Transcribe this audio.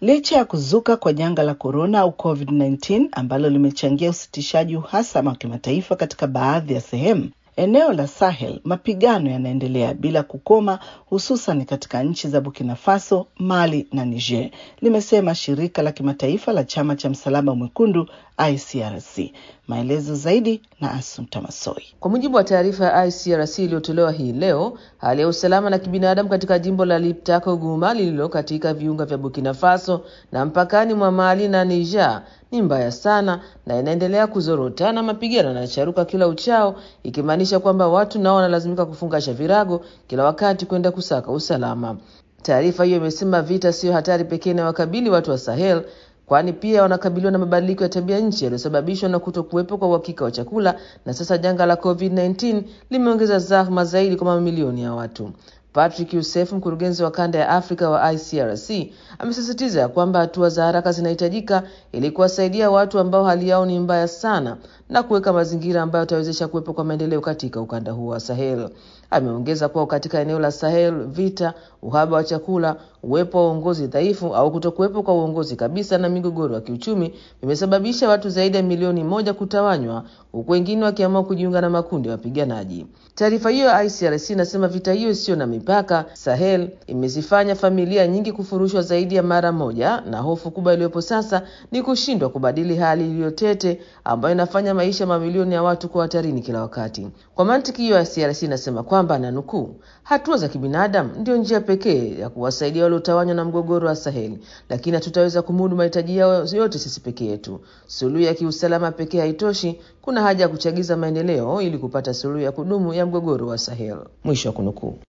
Licha ya kuzuka kwa janga la korona au COVID-19 ambalo limechangia usitishaji uhasama wa kimataifa katika baadhi ya sehemu, eneo la Sahel mapigano yanaendelea bila kukoma, hususan katika nchi za Burkina Faso, Mali na Niger, limesema shirika la kimataifa la chama cha msalaba mwekundu ICRC. Maelezo zaidi na Assunta Masoi. Kwa mujibu wa taarifa ya ICRC iliyotolewa hii leo, hali ya usalama na kibinadamu katika jimbo la Liptako Guma lililo katika viunga vya Burkina Faso na mpakani mwa Mali na Niger ni mbaya sana na inaendelea kuzorota na mapigano yanacharuka kila uchao, ikimaanisha kwamba watu nao wanalazimika kufungasha virago kila wakati kwenda kusaka usalama. Taarifa hiyo imesema vita siyo hatari pekee inayowakabili watu wa Sahel kwani pia wanakabiliwa na mabadiliko ya tabia nchi yaliyosababishwa na kuto kuwepo kwa uhakika wa chakula, na sasa janga la COVID-19 limeongeza zahma zaidi kwa mamilioni ya watu. Patrick Youssef, mkurugenzi wa kanda ya Afrika wa ICRC, amesisitiza ya kwamba hatua za haraka zinahitajika ili kuwasaidia watu ambao hali yao ni mbaya sana na kuweka mazingira ambayo yatawezesha kuwepo kwa maendeleo katika ukanda huo wa Sahel. Ameongeza kuwa katika eneo la Sahel, vita, uhaba wa chakula, uwepo wa uongozi dhaifu au kutokuwepo kwa uongozi kabisa na migogoro ya kiuchumi vimesababisha watu zaidi ya milioni moja kutawanywa, huku wengine wakiamua kujiunga na makundi ya wapiganaji. Taarifa hiyo ya ICRC inasema vita hiyo isiyo na mipaka Sahel imezifanya familia nyingi kufurushwa zaidi ya mara moja, na hofu kubwa iliyopo sasa ni kushindwa kubadili hali iliyotete ambayo inafanya maisha mamilioni ya watu kuwa hatarini kila wakati. Kwa mantiki hiyo, ICRC inasema kwamba na nukuu, hatua za kibinadamu ndio njia pekee ya kuwasaidia waliotawanywa na mgogoro wa Saheli, lakini hatutaweza kumudu mahitaji yao yote sisi peke yetu. Suluhu ya kiusalama pekee haitoshi. Kuna haja ya kuchagiza maendeleo ili kupata suluhu ya kudumu ya mgogoro wa Sahel. Mwisho wa kunukuu.